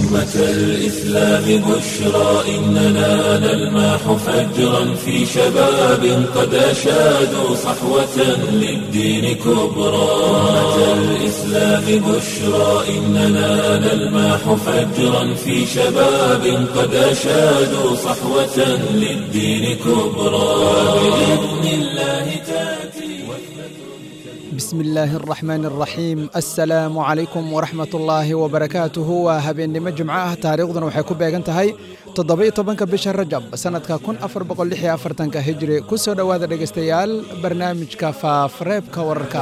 أمة الإسلام بشرى إننا نلمح فجرا في شباب قد أشادوا صحوة للدين كبرى أمة الإسلام بشرى إننا نلمح فجرا في شباب قد أشادوا صحوة للدين كبرى بإذن الله تأتي bismi illaahi araxmaan araxiim assalaamu calaykum waraxmat ullaahi wabarakaatuhu waa habeennimo jimco ah taariikhduna waxay ku beegan tahay toddoba-iyo tobanka bisha rajab sannadka kun afar boqol lix iyo afartanka hijri ku soo dhowaada dhegaystayaal barnaamijka faafreebka wararka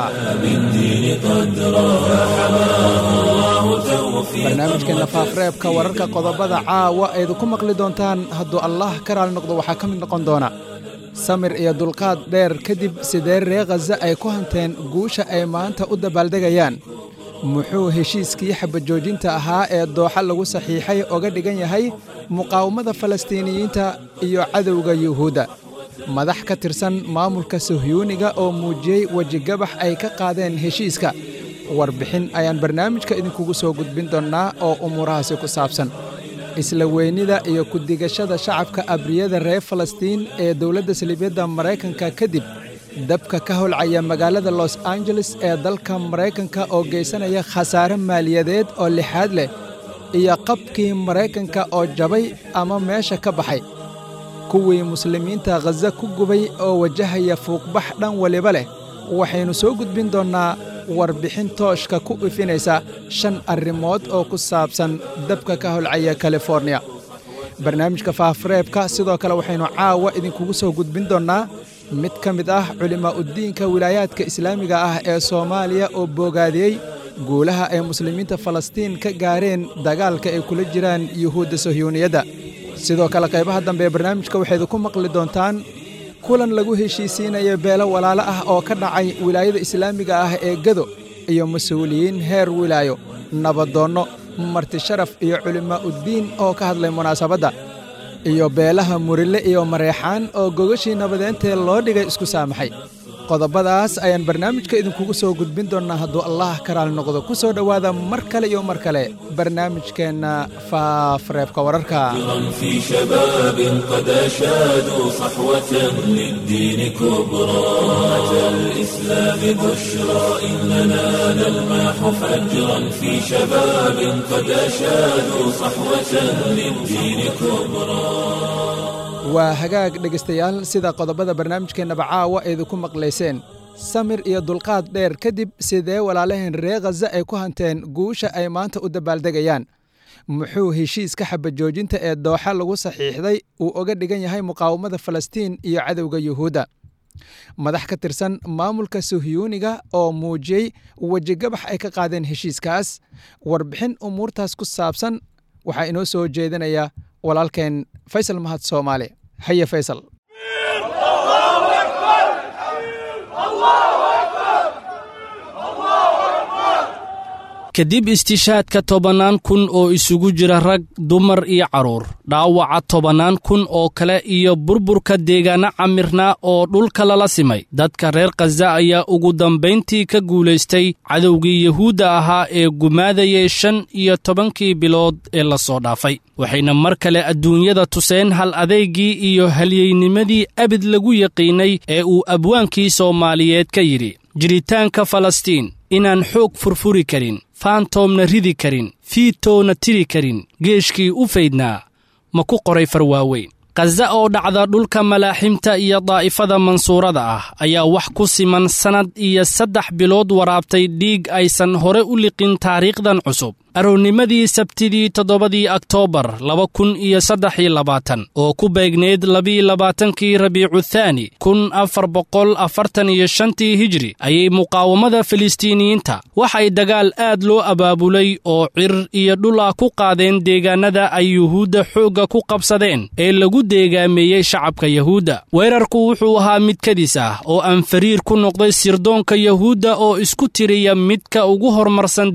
barnaamijkeenna faafreebka wararka qodobada caawa aydu ku maqli doontaan hadduu allah ka raali noqdo waxaa ka mid noqon doona samir iyo dulqaad dheer kadib sidee ree khaza ay ku hanteen guusha ay maanta u dabaaldegayaan muxuu heshiiskii xabajoojinta ahaa ee dooxa lagu saxiixay oga dhigan yahay muqaawamada falastiiniyiinta iyo cadowga yuhuudda madax ka tirsan maamulka sohyuuniga oo muujiyey wejigabax ay ka qaadeen heshiiska warbixin ayaan barnaamijka idinkugu soo gudbin doonnaa oo umuurahaasi ku saabsan isla weynida iyo ku-digashada shacabka abriyada reer falastiin ee dowladda saliibyadda maraykanka kadib dabka ka holcaya magaalada los angeles ee dalka maraykanka oo geysanaya khasaare maaliyadeed oo lixaad leh iyo qabkii maraykanka oo jabay ama meesha ka baxay kuwii muslimiinta khaza ku gubay oo wajahaya fuuqbax dhan waliba leh waxaynu soo gudbin doonnaa warbixin tooshka ku ifinaysa shan arrimood oo ku saabsan dabka ka holcaya californiya barnaamijka faafreebka sidoo kale waxaynu caawa idinkugu soo gudbin doonnaa mid ka mid ah culimaa'uddiinka wilaayaadka islaamiga ah ee soomaaliya oo boogaadiyey guulaha ay muslimiinta falastiin ka gaareen dagaalka ay kula jiraan yuhuudda sohyuuniyadda sidoo kale qaybaha dambe ee barnaamijka waxaydu ku maqli doontaan kulan lagu heshiisiinayo beelo walaalo ah oo ka dhacay wilaayada islaamiga ah ee gado iyo mas-uuliyiin heer wilaayo nabadoonno marti sharaf iyo culimaa'uddiin oo ka hadlay munaasabadda iyo beelaha murile iyo mareexaan oo gogashii nabadeentee loo dhigay isku saamaxay qodobadaas ayaan barnaamijka idinkugu soo gudbin doonnaa hadduu allah ka raali noqdo ku soo dhowaada mar kale iyo mar kale barnaamijkeenna faafreebka wararka في شباب قد أشادوا صحوة للدين كبرى أمة الإسلام بشرى إننا نلمح فجرا في شباب قد أشادوا صحوة للدين كبرى waa hagaag dhegaystayaal sida qodobada barnaamijkeennaba caawa aydu ku maqlayseen samir iyo dulqaad dheer kadib sidee walaalaheen ree khaza ay ku hanteen guusha ay maanta u dabaaldegayaan muxuu heshiiska xabajoojinta ee dooxa lagu saxiixday uu oga dhigan yahay muqaawamada falastiin iyo cadowga yuhuudda madax ka tirsan maamulka sohyuuniga oo muujiyey wejigabax ay ka qaadeen heshiiskaas warbixin umuurtaas ku saabsan waxaa inoo soo jeedinaya walaalkeen faysal mahad soomaali haye faysal kadib istishaadka tobannaan kun oo isugu jira rag dumar iyo carruur dhaawaca tobannaan kun oo kale iyo burburka deegaanno camirnaa oo dhulka lala simay dadka reer khaza ayaa ugu dambayntii ka guulaystay cadowgii yuhuudda ahaa ee gumaadayay shan iyo tobankii bilood ee la soo dhaafay waxayna mar kale adduunyada tuseen hal adeygii iyo halyeynimadii abid lagu yaqiinnay ee uu abwaankii soomaaliyeed ka yidhi jiritaanka falastiin inaan xoog furfuri karin faantoomna ridi karin fiitoona tiri karin geeshkii u faydnaa ma ku qoray farwaaweyn khaza oo dhacda dhulka malaaximta iyo daa'ifada mansuurada ah ayaa wax ku siman sannad iyo saddex bilood waraabtay dhiig aysan hore u liqin taariikhdan cusub aroornimadii sabtidii toddobadii oktoobar laba kun iyo saddex iyo labaatan oo ku beegneyd labiiyo labaatankii rabiicu thaani kun afar boqol afartan iyo shantii hijri ayay muqaawamada filistiiniyiinta waxay dagaal aad loo abaabulay oo cir iyo dhul ah ku qaadeen deegaannada ay yuhuudda xoogga ku qabsadeen ee lagu deegaameeyey shacabka yuhuudda weerarku wuxuu ahaa mid kadis ah oo aan fariir ku noqday sirdoonka yuhuudda oo isku tiriya midka ugu horumarsan dunida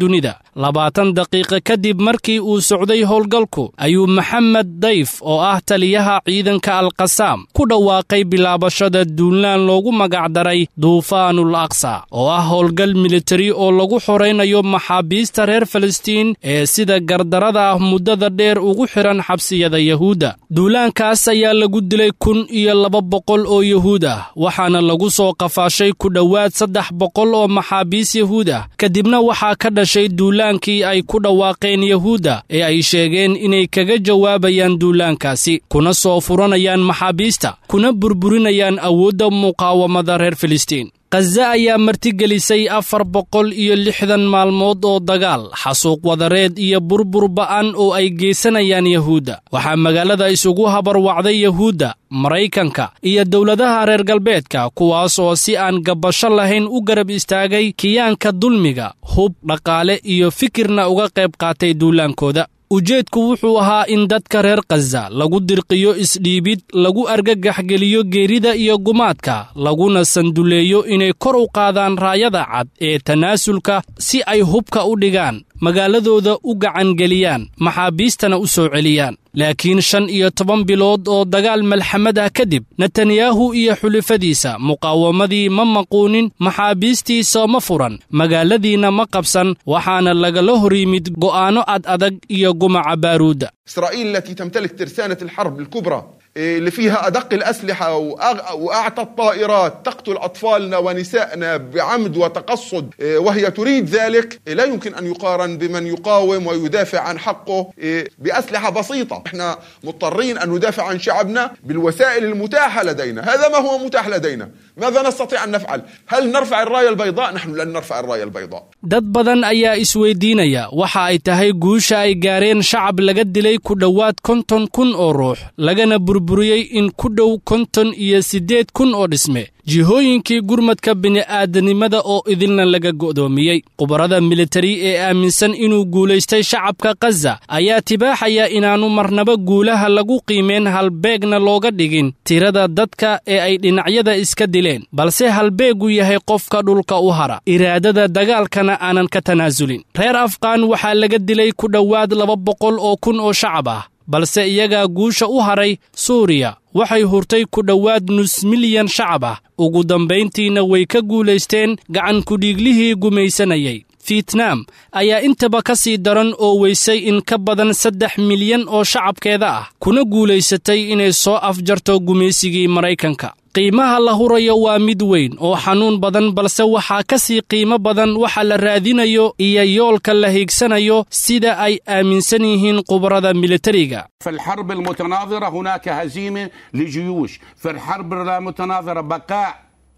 labaatan daqiiqo kadib markii uu socday howlgalku ayuu maxamed dayf oo ah taliyaha ciidanka alkasaam ku dhawaaqay bilaabashada duulaan loogu magacdaray duufaanul aqsa oo ah howlgal militari oo lagu xoraynayo maxaabiista reer falastiin ee sida gardarada ah muddada dheer ugu xidhan xabsiyada yahuudda duulaankaas ayaa lagu dilay kun iyo laba boqol oo yahuud ah waxaana lagu soo qafaashay ku dhowaad saddex boqol oo maxaabiis yahuud ah kadibna waxaa ka dhashay duulaankii ay ku dhawaaqeen yahuudda ee ay sheegeen inay kaga jawaabayaan duulaankaasi kuna soo furanayaan maxaabiista kuna burburinayaan awoodda muqaawamada reer filistiin khaza ayaa martigelisay afar boqol iyo lixdan maalmood oo dagaal xasuuq wadareed iyo burbur ba'an oo ay geysanayaan yahuudda waxaa magaalada isugu habarwacday yahuudda maraykanka iyo dowladaha reer galbeedka kuwaas oo si aan gabbasho lahayn u garab istaagay kiyaanka dulmiga hub dhaqaale iyo fikirna uga qayb qaatay duulaankooda ujeedku wuxuu ahaa in dadka reer khaza lagu dirqiyo isdhiibid lagu argagaxgeliyo geerida iyo gumaadka laguna sanduleeyo inay kor u qaadaan raayada cad ee tanaasulka si ay hubka u dhigaan magaaladooda u gacangeliyaan maxaabiistana u soo celiyaan laakiin shan iyo toban bilood oo dagaal malxamad ah kadib netanyahu iyo xulifadiisa muqaawamadii ma maquunin maxaabiistiisa ma furan magaaladiinna ma qabsan waxaana lagala hor yimid go'aanno ad adag iyo gumaca baaruudda إسرائيل التي تمتلك ترسانة الحرب الكبرى اللي فيها أدق الأسلحة وأعتى الطائرات تقتل أطفالنا ونسائنا بعمد وتقصد وهي تريد ذلك لا يمكن أن يقارن بمن يقاوم ويدافع عن حقه بأسلحة بسيطة احنا مضطرين أن ندافع عن شعبنا بالوسائل المتاحة لدينا هذا ما هو متاح لدينا ماذا نستطيع أن نفعل هل نرفع الراية البيضاء نحن لن نرفع الراية البيضاء dad badan ayaa isweydiinaya waxa ay tahay guusha ay gaareen shacab laga dilay ku dhowaad konton kun oo ruux lagana burburiyey in ku dhow konton iyo siddeed kun oo dhisme jihooyinkii gurmadka bini'aadanimada oo idilna laga go'doomiyey khubarada militari ee aaminsan inuu guulaystay shacabka khaza ayaa tibaaxaya inaannu marnaba guulaha lagu qiimeen halbeegna looga dhigin tirada dadka ee ay dhinacyada iska dileen balse halbeegu yahay qofka dhulka u hara iraadada dagaalkana aanan ka tanaasulin reer afqaan waxaa laga dilay ku dhowaad laba boqol oo kun oo shacab ah balse iyagaa guusha u haray suuriya waxay hurtay ku dhowaad nus milyan shacab ah ugu dambayntiina way ka guulaysteen gacan kudhiiglihii gumaysanayay fietnaam ayaa intaba ka sii daran oo weysay in ka badan saddex milyan oo shacabkeeda ah kuna guulaysatay inay soo afjarto gumaysigii maraykanka qiimaha la hurayo waa mid weyn oo xanuun badan balse waxaa ka sii qiimo badan waxa la raadinayo iyo yoolka la hiigsanayo sida ay aaminsan yihiin khubarada militariga في الحرب المتناظرة هناك هزيمة لجيوش في الحرب المتناظرة بقاء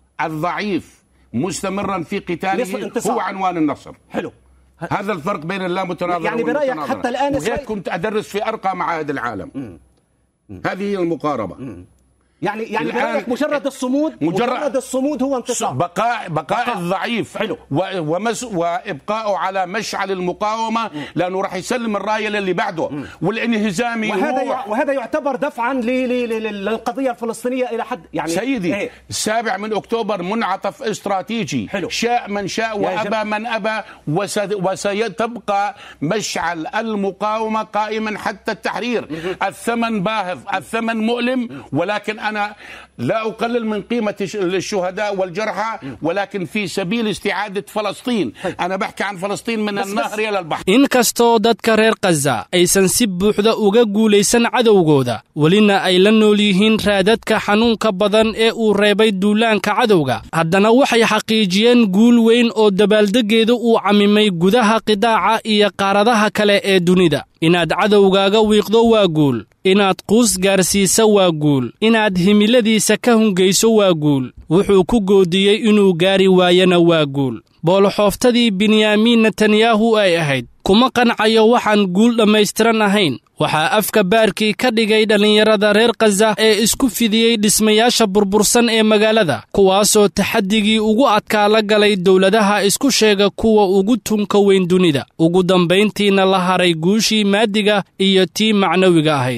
الضعيف مستمرا في نصف قتاله انتصار. هو عنوان النصر حلو هذا الفرق بين اللامتناظرة يعني برأيك والمتناظرة. حتى الآن وهيك إسرائيل- كنت أدرس في أرقى معاهد العالم هذه هي المقاربة يعني يعني الآن- برأيك مجرد الصمود مجرد- مجرد الصمود هو انتصار بقاء بقاء بقاء. الضعيف حلو. و- ومس وابقائه على مشعل المقاومه لانه راح يسلم الرايه للي بعده والانهزام وهذا يروح. يع- وهذا يعتبر دفعا ل- ل- ل- للقضيه الفلسطينيه الى حد يعني سيدي إيه؟ السابع من اكتوبر منعطف استراتيجي حلو. شاء من شاء يا وابى جم- من ابى وس- وسيتبقى مشعل المقاومه قائما حتى التحرير الثمن باهظ الثمن مؤلم ولكن انا لا اقلل من قيمه الش- الشهداء والجرحى ولكن في سبيل استعاده فلسطين انا بحكي عن فلسطين من بس- النهر الى البحر inkastoo dadka reer khaza aysan si buuxda uga guulaysan cadowgooda welina ay la nool yihiin raadadka xanuunka badan ee uu reebay duulaanka cadowga haddana waxay xaqiijiyeen guul weyn oo dabaaldeggeedu uu camimay gudaha qidaaca iyo qaaradaha kale ee dunida inaad cadowgaaga wiiqdo waa guul inaad quus gaarsiisa waa guul inaad himiladiisa ka hungayso waa guul wuxuu ku goodiyey inuu gaari waayana waa guul booloxooftadii benyaamiin netanyahu ay ahayd kuma qancayo waxaan guul dhammaystiran ahayn waxaa afka baarkii ka dhigay dhallinyarada reer khaza ee isku fidiyey dhismayaasha burbursan ee magaalada kuwaasoo taxaddigii ugu adkaa la galay dowladaha isku sheega kuwa ugu tunka weyn dunida ugu dambayntiina la haray guushii maadiga iyo tii macnawiga ahayd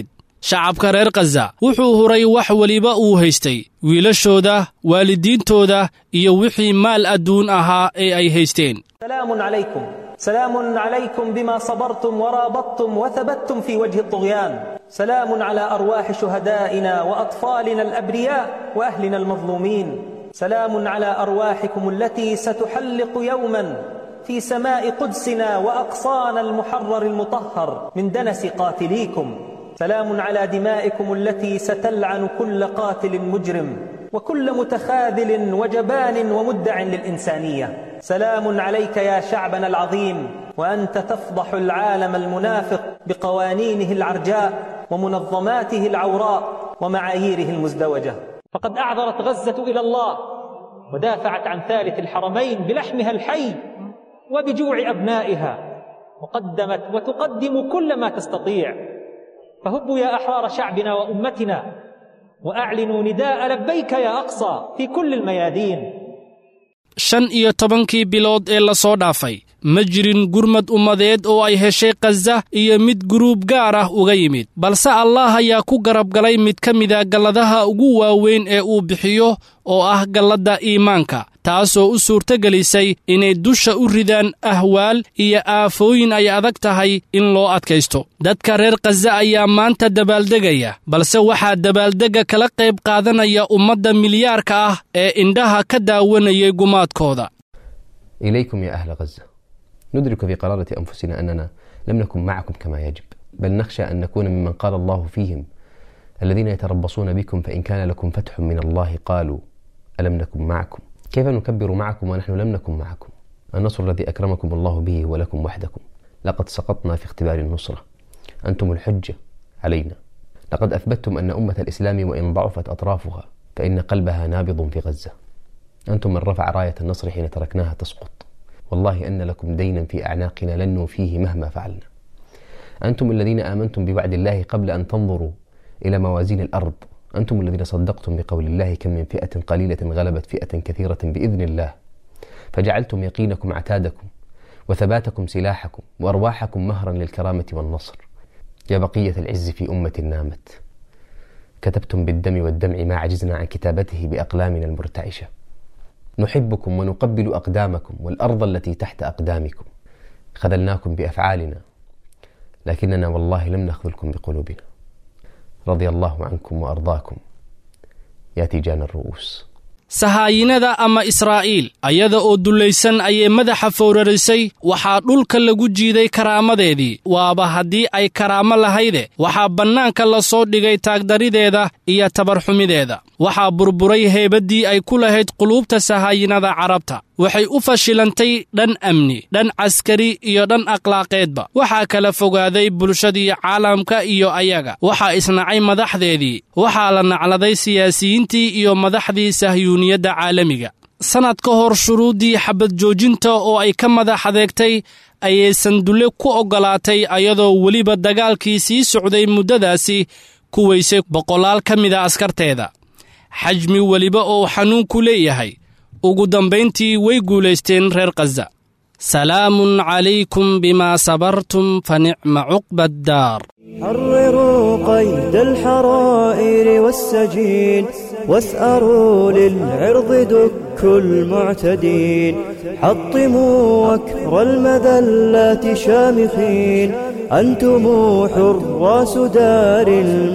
shacabka reer khaza wuxuu huray wax weliba uu haystay wiilashooda waalidiintooda iyo wixii maal adduun ahaa ee ay haysteen سلام عليكم سلام عليكم بما صبرتم ورابطتم وثبتتم في وجه الطغيان سلام على أرواح شهدائنا وأطفالنا الأبرياء وأهلنا المظلومين سلام على أرواحكم التي ستحلق يوما في سماء قدسنا وأقصانا المحرر المطهر من دنس قاتليكم سلام على دمائكم التي ستلعن كل قاتل مجرم وكل متخاذل وجبان ومدع للإنسانية سلام عليك يا شعبنا العظيم وأنت تفضح العالم المنافق بقوانينه العرجاء ومنظماته العوراء ومعاييره المزدوجة فقد أعذرت غزة إلى الله ودافعت عن ثالث الحرمين بلحمها الحي وبجوع أبنائها وقدمت وتقدم كل ما تستطيع فهبوا يا أحرار شعبنا وأمتنا وأعلنوا نداء لبيك يا أقصى في كل الميادين shan iyo tobankii bilood ee la soo dhaafay ma jirin gurmad ummadeed oo ay heshay khaza iyo mid guruub gaar ah uga yimid balse allaah ayaa ku garab galay mid ka mida galladaha ugu waaweyn ee uu bixiyo oo ah galladda iimaanka taasoo u suurtogelisay inay dusha u ridaan ahwaal iyo aafooyin ay adag tahay in loo adkaysto dadka reer khaza ayaa maanta dabaaldegaya balse waxaa dabaaldegga kala qayb qaadanaya ummadda milyaarka ah ee indhaha ka daawanayay gumaadkooda إليكم يا أهل غزة ندرك في قرارة أنفسنا أننا لم نكن معكم كما يجب بل نخشى أن نكون ممن قال الله فيهم الذين يتربصون بكم فإن كان لكم فتح من الله قالوا ألم نكن معكم كيف نكبر معكم ونحن لم نكن معكم النصر الذي أكرمكم الله به ولكم وحدكم لقد سقطنا في اختبار النصرة أنتم الحجة علينا لقد أثبتتم أن أمة الإسلام وإن ضعفت أطرافها فإن قلبها نابض في غزة أنتم من رفع راية النصر حين تركناها تسقط والله أن لكم دينا في أعناقنا لن نوفيه مهما فعلنا أنتم الذين آمنتم بوعد الله قبل أن تنظروا إلى موازين الأرض أنتم الذين صدقتم بقول الله كم من فئة قليلة غلبت فئة كثيرة بإذن الله فجعلتم يقينكم عتادكم وثباتكم سلاحكم وأرواحكم مهرا للكرامة والنصر يا بقية العز في أمة نامت كتبتم بالدم والدمع ما عجزنا عن كتابته بأقلامنا المرتعشة نحبكم ونقبل أقدامكم والأرض التي تحت أقدامكم خذلناكم بأفعالنا لكننا والله لم نخذلكم بقلوبنا رضي الله عنكم وأرضاكم يا تيجان الرؤوس sahaayinada ama israa'iil ayada oo dullaysan ayay madaxa fowrarisay waxaa dhulka lagu jiiday karaamadeedii waaba haddii ay karaamo lahayde waxaa bannaanka la soo dhigay taagdarideeda iyo tabarxumideeda waxaa burburay heebaddii ay ku lahayd quluubta sahaayinada carabta waxay u fashilantay dhan amni dhan caskari iyo dhan akhlaaqeedba waxaa kala fogaaday bulshadii caalamka iyo ayaga waxaa isnacay madaxdeedii waxaa la nacladay siyaasiyiintii iyo madaxdii sahyuuniyadda caalamiga sannad ka hor shuruuddii xabad joojinta oo ay ka madax adeegtay ayay sandulle ku oggolaatay ayadoo weliba dagaalkii sii socday muddadaasi ku weysay boqolaal ka mida askarteeda xajmi weliba oo xanuunku leeyahay ugu dambayntii way guulaysteen reer khaza salaamun calaykum bimaa sabartum fa nicma cuqba addaar حرروا قيد الحرائر والسجين واسأروا للعرض دك المعتدين حطموا وكر المذلات شامخين أنتم حراس دار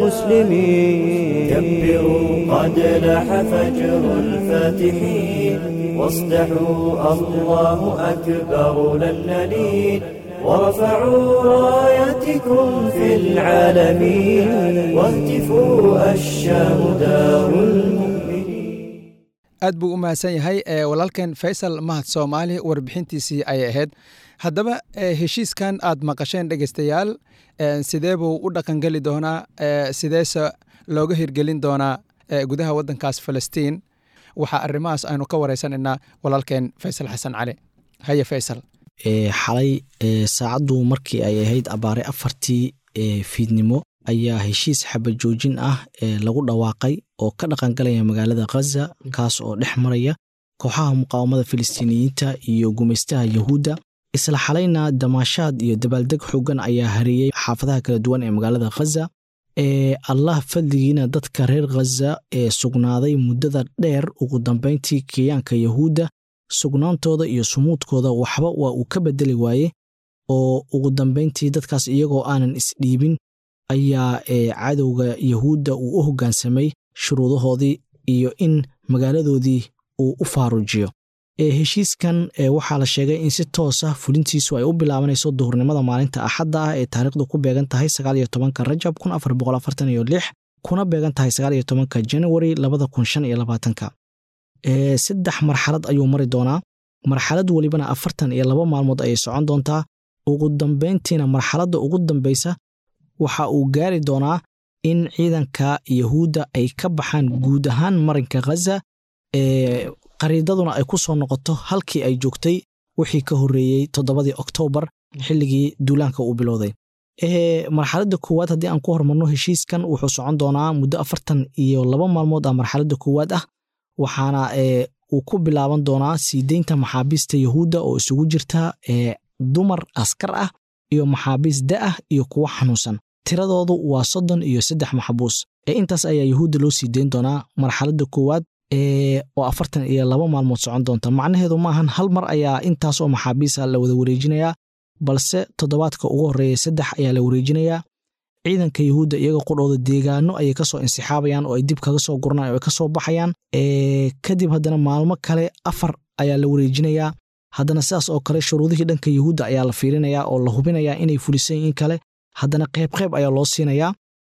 المسلمين كبروا قد لاح فجر الفاتحين واصدحوا الله أكبر لن نلين ورفعوا رايتكم في العالمين واهتفوا الشام دار المؤمنين aad buu u mahadsan yahay ee walaalkan faysal mahad soomaali warbixintiisii ayay ahayd haddaba heshiiskan aad maqasheen dhegeystayaal sidee buu u dhaqangeli doonaa sideese looga hirgelin doonaa gudaha waddankaas falastiin waxaa arrimahaas aynu ka wareysanaynaa walaalkeen faysal xasan cali haye faysal xalay saacaddu markii ay ahayd abaare afartii fiidnimo ayaa heshiis xabad joojin ah ee lagu dhawaaqay oo ka dhaqangalaya magaalada khaza kaas oo dhex maraya kooxaha muqaawamada filistiiniyiinta iyo gumaystaha yahuudda isla xalayna damaashaad iyo dabaaldeg xoogan ayaa hareeyey xaafadaha kala duwan ee magaalada khaza allah fadligiina dadka reer khaza ee sugnaaday muddada dheer ugu dambayntii kiyaanka yahuudda sugnaantooda iyo sumuudkooda waxba waa uu ka bedeli waaye oo ugu dambayntii dadkaas iyagoo aanan isdhiibin ayaa cadowga yahuudda uu u hoggaansamay shuruudahoodii iyo in magaaladoodii uu u faarujiyo heshiiskan waxaa la sheegay in si toos ah fulintiisu ay u bilaabanayso duhurnimada maalinta axadda ah ee taariikhdu ku beegan tahay sagaaliyo tobanka rajab kun afar boqol afartan iyo lix kuna beegan tahay sagaaliyo tobanka januari labada kun shan iyo labaatanka saddex marxalad ayuu mari doonaa marxalad welibana afartan iyo laba maalmood ayay socon doontaa ugu dambayntiina marxaladda ugu dambaysa waxa uu gaari doonaa in ciidanka yahuudda ay ka baxaan guud ahaan marinka khaza qariidaduna ay ku soo noqoto halkii ay joogtay wixii ka horreeyey toddobadii oktoobar xilligii duulaanka uu bilowday marxaladda koowaad haddii aan ku hormarno heshiiskan wuxuu socon doonaa muddo afartan iyo laba maalmood ah marxaladda koowaad ah waxaana uu ku bilaaban doonaa sii deynta maxaabiista yahuudda oo isugu jirta dumar askar ah iyo maxaabiis da ah iyo kuwo xanuunsan tiradoodu waa soddon iyo saddex maxbuus intaas ayaa yahuudda loo sii deyn doonaa marxaladda koowaad oo afartan iyo laba maalmood socon doonta macnaheedu maahan hal mar ayaa intaas oo maxaabiisa la wada wareejinayaa balse toddobaadka ugu horreeya saddex ayaa la wareejinayaa ciidanka yahuudda iyaga qudhooda deegaano ayay kasoo insixaabayaan oo ay dib kaga soo gurnaan oo ay kasoo baxayaan kadib haddana maalmo kale afar ayaa la wareejinayaa haddana sidaas oo kale shuruudihii dhanka yahuudda ayaa la fiirinayaa oo la hubinayaa inay fulisan in kale haddana qayb qayb ayaa loo siinayaa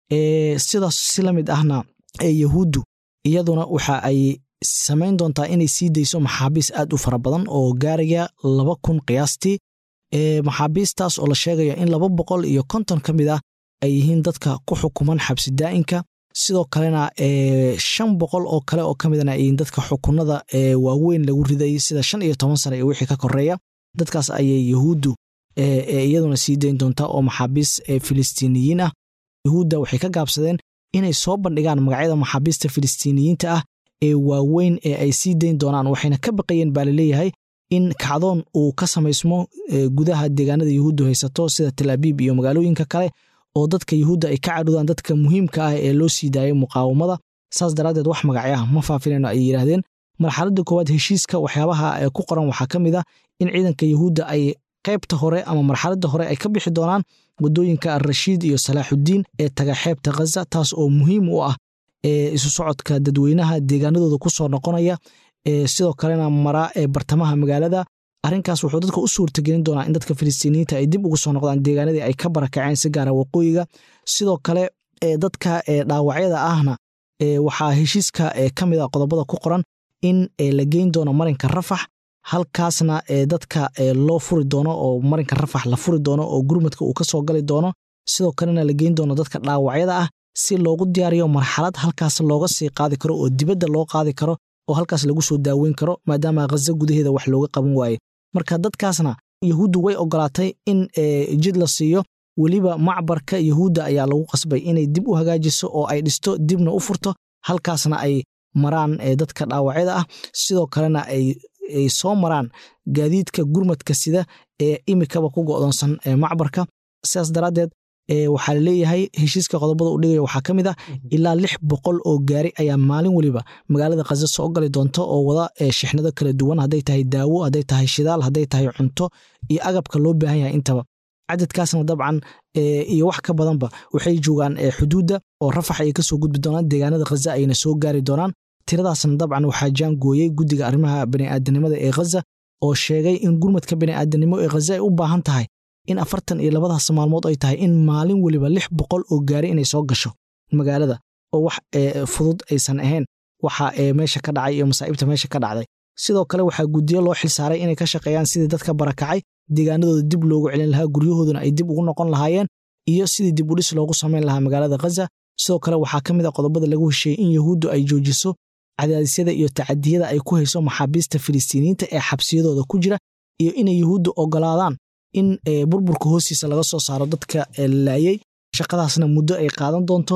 sidaas si la mid ahna yahuuddu iyaduna waxa ay samayn doontaa inay sii dayso maxaabiis aad u fara badan oo gaaraya laba kun qiyaastii maxaabiistaas oo la sheegayo in laba boqol iyo konton ka mid ah ay yihiin dadka ku xukuman xabsi daa'inka sidoo kalena shan boqol oo kale oo ka midana ay yihiin dadka xukunada waaweyn lagu riday sida shan iyo toban sane iyo wixii ka koreeya dadkaas ayay yahuuddu iyaduna sii dayn doontaa oo maxaabiis filistiiniyiin ah yahuudda waxay ka gaabsadeen inay soo bandhigaan magacyada maxaabiista filistiiniyiinta ah ee waaweyn ee ay sii dayn doonaan waxayna ka baqayeen baa laleeyahay in kacdoon uu ka samaysmo gudaha deegaanada yahuuddu haysato sida tel abiib iyo magaalooyinka kale oo dadka yahuudda ay ka cadhudaan dadka muhiimka ah ee loo sii daayay muqaawamada saas daraaddeed wax magacyo ah ma faafinayno ay yidhaahdeen marxaladda koowaad heshiiska waxyaabaha ku qoran waxaa ka mid ah in ciidanka yahuudda ay qaybta hore ama marxaladda hore ay ka bixi doonaan waddooyinka alrashiid iyo salaaxuddiin ee taga xeebta khaza taas oo muhiim u ah isu socodka dadweynaha deegaanadooda ku soo noqonaya sidoo kalena mara ee bartamaha magaalada arrinkaas wuxuu dadka u suurtagelin doonaa in dadka filistiiniyiinta ay dib ugu soo noqdaan deegaanadii ay ka barakaceen si gaara waqooyiga sidoo kale dadka dhaawacyada ahna waxaa heshiiska ka mid a qodobada ku qoran in la geyn doono marinka rafax halkaasna dadka loo furi doono oo marinka rafax la furi doono oo gurmadka uu ka soo gali doono sidoo kalena la geyn doono dadka dhaawacyada ah si loogu diyaariyo marxalad halkaas looga sii qaadi karo oo dibadda loo qaadi karo oo halkaas lagu soo daaweyn karo maadaama khaza gudaheeda wax looga qaban waaye marka dadkaasna yahuuddu way ogolaatay in jid la siiyo weliba macbarka yahuudda ayaa lagu qasbay inay dib u hagaajiso oo ay dhisto dibna u furto halkaasna ay maraan dadka dhaawacyada ah sidoo kalena ay soo maraan gaadiidka gurmadka sida ee imikaba ku go'doonsan macbarka sidaas daraaddeed waxaa laleeyahay heshiiska qodobada u dhigaya waxaa ka mid ah ilaa lix boqol oo gaari ayaa maalin weliba magaalada khaza soo gali doonta oo wada shixnado kala duwan hadday tahay daawo hadday tahay shidaal hadday tahay cunto iyo agabka loo baahan yahay intaba cadadkaasna dabcan iyo wax ka badanba waxay joogaan xuduudda oo rafax ayay kasoo gudbi doonaan deegaanada khaza ayna soo gaari doonaan tiradaasna dabcan waxaa jaangooyey guddiga arrimaha bani'aadanimada ee khaza oo sheegay in gurmadka bani'aadanimo ee khaza ay u baahan tahay in afartan iyo labadaas maalmood ay tahay in maalin weliba lix boqol oo gaari inay soo gasho magaalada oo wax fudud aysan ahayn waxa meesha ka dhacay iyo masaa'ibta meesha ka dhacday sidoo kale waxaa guddiyo loo xilsaaray inay ka shaqeeyaan sidii dadka barakacay deegaanadooda dib loogu celin lahaa guryahooduna ay dib ugu noqon lahaayeen iyo sidii dib udhis loogu samayn lahaa magaalada khaza sidoo kale waxaa ka mid a qodobada lagu hesheeyey in yahuuddu ay joojiso cadaadisyada iyo tacadiyada ay ku hayso maxaabiista filistiiniyiinta ee xabsiyadooda ku jira iyo inay yahuuddu ogolaadaan in burburka hoostiisa laga soo saaro dadka laayey shaqadaasna muddo ay qaadan doonto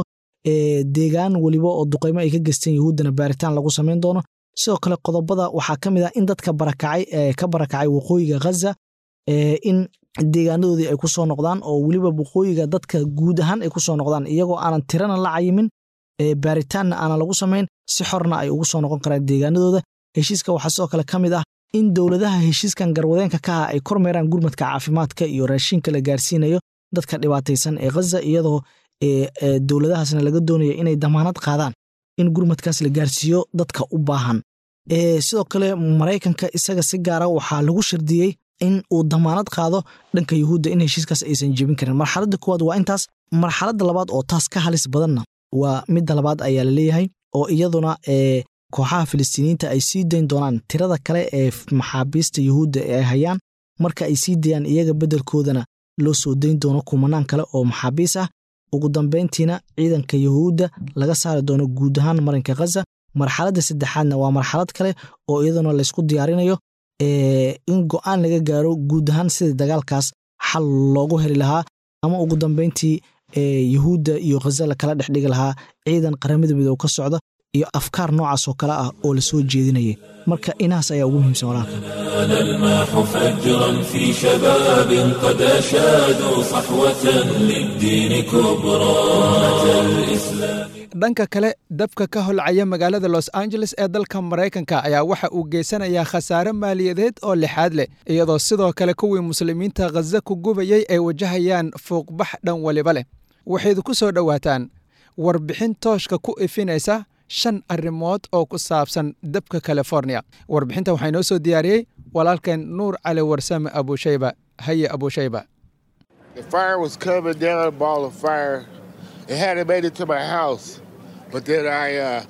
deegaan weliba oo duqaymo ay ka geysteen yahuuddana baaritaan lagu samayn doono sidoo kale qodobada waxaa ka mid ah in dadka barakacay ka barakacay waqooyiga khaza in deegaanadoodii ay ku soo noqdaan oo weliba waqooyiga dadka guud ahaan ay ku soo noqdaan iyagoo aanan tirana la cayimin baaritaanna aanan lagu samayn si xorna ay ugu soo noqon karaan deegaanadooda heshiiska waxaa sidoo kale ka mid ah in dowladaha heshiiskan garwadeenka ka ah ay kormeeraan gurmadka caafimaadka iyo raashinka la gaarsiinayo dadka dhibaataysan ee khaza iyadoo dowladahaasna laga doonayo inay damaanad qaadaan in gurmadkaas la gaarsiiyo dadka u baahan sidoo kale maraykanka isaga si gaara waxaa lagu shardiyey in uu damaanad qaado dhanka yuhuudda in heshiiskaas aysan jebin karin marxaladda koowaad waa intaas marxaladda labaad oo taas ka halis badanna waa midda labaad ayaa la leeyahay oo iyaduna kooxaha filistiiniyiinta ay sii dayn doonaan tirada kale ee maxaabiista yuhuudda ee ay hayaan marka ay sii dayaan iyaga beddelkoodana loo soo dayn doono kumanaan kale oo maxaabiis ah ugu dambayntiina ciidanka yuhuudda laga saari doono guud ahaan marinka khaza marxaladda saddexaadna waa marxalad kale oo iyaduna laysku diyaarinayo in go'aan laga gaaro guud ahaan sidii dagaalkaas xal loogu heli lahaa ama ugu dambayntii yuhuudda iyo khaza lakala dhex dhigi lahaa ciidan qaramada midoob ka socda iyo afkaar noocaas oo kale ah oo la soo jeedinayay marka inahaas ayaa ugu muhiimsan walaalka الماح فجرا في شباب قد أشادوا صحوة للدين كبرى أتى الإسلام dhanka kale dabka ka holcaya magaalada los angeles ee dalka maraykanka ayaa waxa uu geysanayaa khasaare maaliyadeed oo lixaad leh iyadoo sidoo kale kuwii muslimiinta khaza ku gubayey ay wajahayaan fuuqbax dhan waliba leh waxayd ku soo dhowaataan warbixin tooshka ku ifinaysa shan arrimood oo ku saabsan dabka california warbixinta waxaa inoo soo diyaariyey walaalkeen nuur cali warsame abushayba haye abushayba It hadn't made it to my house, but then I uh,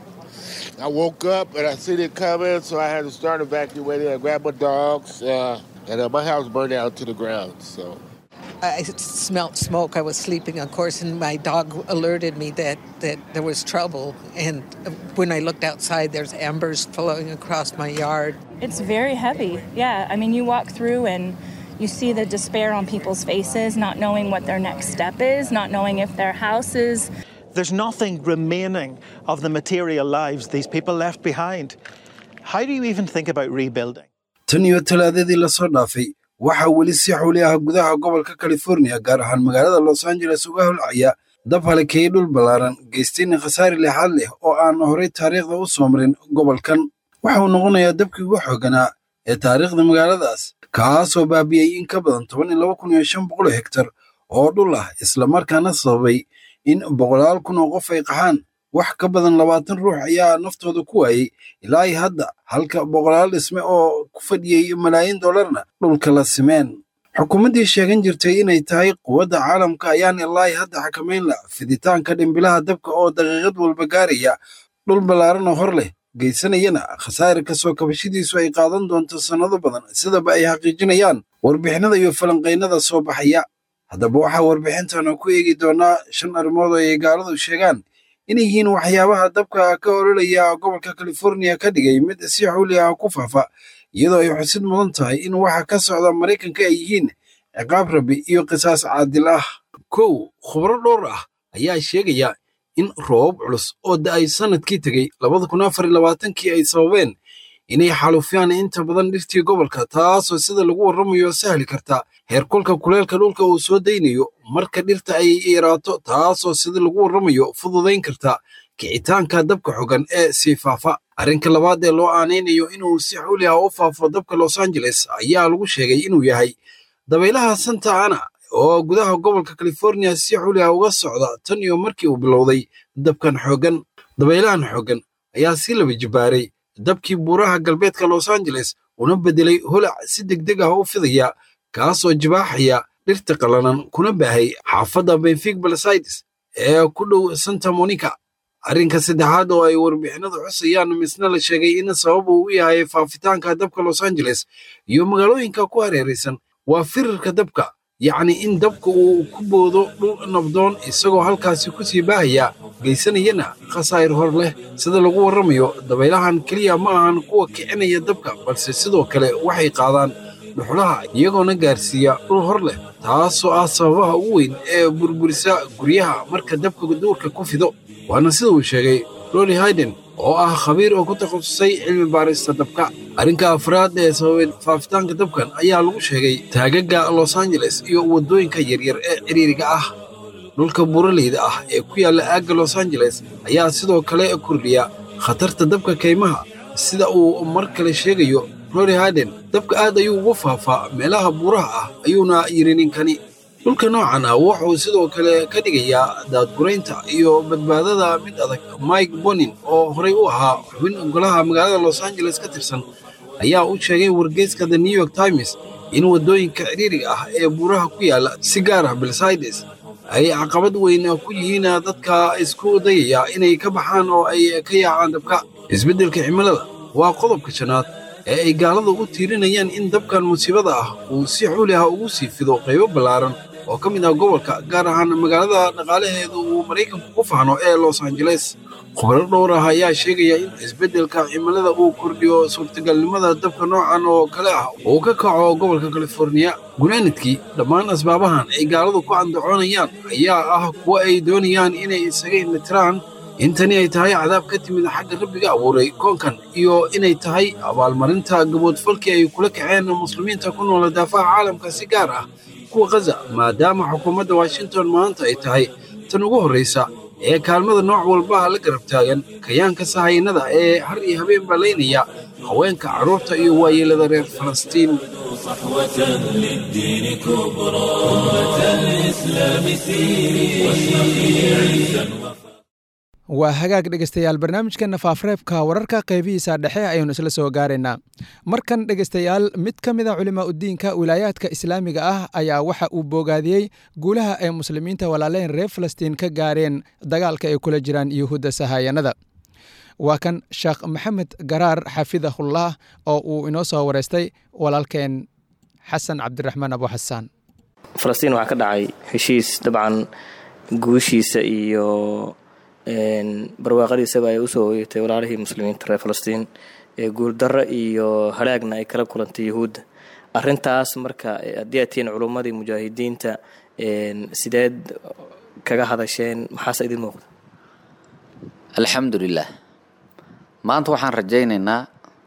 I woke up and I seen it coming, so I had to start evacuating. I grabbed my dogs, uh, and uh, my house burned down to the ground. So I smelled smoke. I was sleeping, of course, and my dog alerted me that, that there was trouble. And when I looked outside, there's embers flowing across my yard. It's very heavy. Yeah, I mean, you walk through and you see the despair on people's faces, not knowing what their next step is, not knowing if their house is. There's nothing remaining of the material lives these people left behind. How do you even think about rebuilding? tan iyo talaadadii lasoo dhaafay waxaa weli si xuli ah gudaha gobolka california gaar ahaan magaalada los angeles uga holcaya dab halakeeyey dhul ballaaran geystayna khasaari lixaad leh oo aan horay taariikhda u soo marin gobolkan waxa uu noqonayaa dabkii ugu xooganaa ee taariikhda magaaladaas kaasoo baabiyey in ka badan toban iyo laba kun iyo shan boqol hektar oo dhul ah islamarkaana sababay in boqolaal kun oo qof ay qaxaan wax ka badan labaatan ruux ayaa naftooda ku waayey ilaa ay hadda halka boqolaal dhisme oo ku fadhiyey malaayiin dollarna dhulka la simeen xukuumaddii sheegan jirtay inay tahay quwadda caalamka ayaan ilaa ay hadda xakamayn la fiditaanka dhimbilaha dabka oo daqiiqad walba gaaraya dhul ballaaran oo hor leh geysanayana khasaare kasoo kabashadiisu ay qaadan doonto sannado badan sidaba ay xaqiijinayaan warbixinada iyo falanqaynada soo baxaya haddaba waxaa warbixintan ku eegi doonaa shan arrimood oo ay gaaladu sheegaan inay yihiin waxyaabaha dabka ka ololaya gobolka california ka dhigay mid si xuli ah ku faafa iyadoo ay xusid mudan tahay in waxa ka socda maraykanka ay yihiin ciqaab rabi iyo qisaas caadil ah kow khubro dhowr ah ayaa sheegaya in roobab culus oo da'ay sannadkii tegey labada kun afar iyo labaatankii ay sababeen inay xalufyaan inta badan dhirtii gobolka taasoo sida lagu warramayo sahli karta heerkulka kuleelka dhulka uu soo daynayo marka dhirta ay yaraato taasoo sida lagu warramayo fududayn karta kicitaanka dabka xogan ee sii faafa arrinka labaad ee loo aanaynayo inuu si xuli ah u faafo dabka los angeles ayaa lagu sheegay inuu yahay dabaylaha santa ana oo gudaha gobolka california si xuli ah uga socda tan iyo markii uu bilowday dabkan xooggan dabaylahan xooggan ayaa si laba jibaaray dabkii buuraha galbeedka los angeles una beddelay holac si degdeg ah u fidaya kaasoo jibaaxaya dhirta qallanan kuna baahay xaafadda benfig balsides ee ku dhow santa monica arrinka saddexaad oo ay warbixinadu xusayaan misna la sheegay in sabab uu u yahay faafitaanka dabka los angeles iyo magaalooyinka ku hareeraysan waa firirka dabka yacni in dabka uu ku boodo dhul nabdoon isagoo halkaasi ku sii baahaya geysanayana khasaa'ir hor leh sida lagu warramayo dabaylahan keliya ma ahan kuwa kicinaya dabka balse sidoo kale waxay qaadaan dhuxulaha iyagoona gaarsiiya dhul hor leh taasoo ah sababaha ugu weyn ee burburisa guryaha marka dabka duurka ku fido waana sida uu sheegay loli hayden oo ah khabiir oo ku takhasusay cilmi baarista dabka arrinka afraad ee sababay faafitaanka dabkan ayaa lagu sheegay taagaga los angeles iyo waddooyinka yaryar ee ciriiriga ah dhulka buuraleyda ah ee ku yaalla aagga los angeles ayaa sidoo kale kordhiya khatarta dabka kaymaha sida uu mar kale sheegayo rory harden dabka aad ayuu ugu faafaa meelaha buuraha ah ayuuna yidhi ninkani dhulka noocan ah wuxuu sidoo kale ka dhigayaa daadguraynta iyo badbaadada mid adag mike bonin oo horey u ahaa xubin golaha magaalada los angeles ka tirsan ayaa u sheegay wargeyska the new york times in waddooyinka ciriiriga ah ee buuraha ku yaalla si gaar ah belsides ay caqabad weyn ku yihiin dadka isku dayaya inay ka baxaan oo ay ka yaacaan dabka isbeddelka cimilada waa qodobka shanaad ee ay gaaladu u tiirinayaan in dabkan musiibada ah uu si xuuli ah ugu sii fido qaybo ballaaran oo ka mid ah gobolka gaar ahaan magaalada dhaqaalaheedu uu maraykanku ku faano ee los angeles khubaro dhowr ah ayaa sheegaya in isbeddelka cimilada uu kordhiyo suurtagalnimada dabka noocan oo kale ah uu ka kaco gobolka californiya gunaanadkii dhammaan asbaabahan ay gaaladu ku andacoonayaan ayaa ah kuwa ay doonayaan inay isaga indhatiraan intani ay tahay cadaab ka timid xagga rabbiga abuuray koonkan iyo inay tahay abaalmarinta gaboodfalkii ay kula kaceen muslimiinta ku noola daafaha caalamka si gaar ah kuwa khaza maadaama xukuumadda washington maanta ay tahay tan ugu horraysa ee kaalmada nooc walba la garab taagan kayaanka sahaynada ee har iyo habeen ballaynaya haweenka carruurta iyo waayeelada reer falastiin صحوة للدين كبرى أمة الإسلام سيري واشرقي عزا waa hagaag dhegaystayaal barnaamijkeenna faafreebka wararka qaybihiisa dhexe ayaynu isla soo gaaraynaa markan dhegaystayaal mid ka mid a culimaa udiinka wilaayaadka islaamiga ah ayaa waxa uu boogaadiyey guulaha ay muslimiinta walaaleyn reer falastiin ka gaareen dagaalka ay kula jiraan yuhuudda sahaayanada waa kan sheekh maxamed garaar xafidahullah oo uu inoo soo wareystay walaalkeen xasan cabdiraxmaan abu xasaan falastiin waxaa ka dhacay heshiis dabcan guushiisa iyo barwaaqadiisaba ay usoo hoyatay walaalihii muslimiinta reer falastiin ee guuldarro iyo halaagna ay kala kulantay yuhuudda arintaas marka haddii aad tihiin culummadii mujaahidiinta sideed kaga hadasheen maxaase idin muuqda alxamdulilah maanta waxaan rajaynaynaa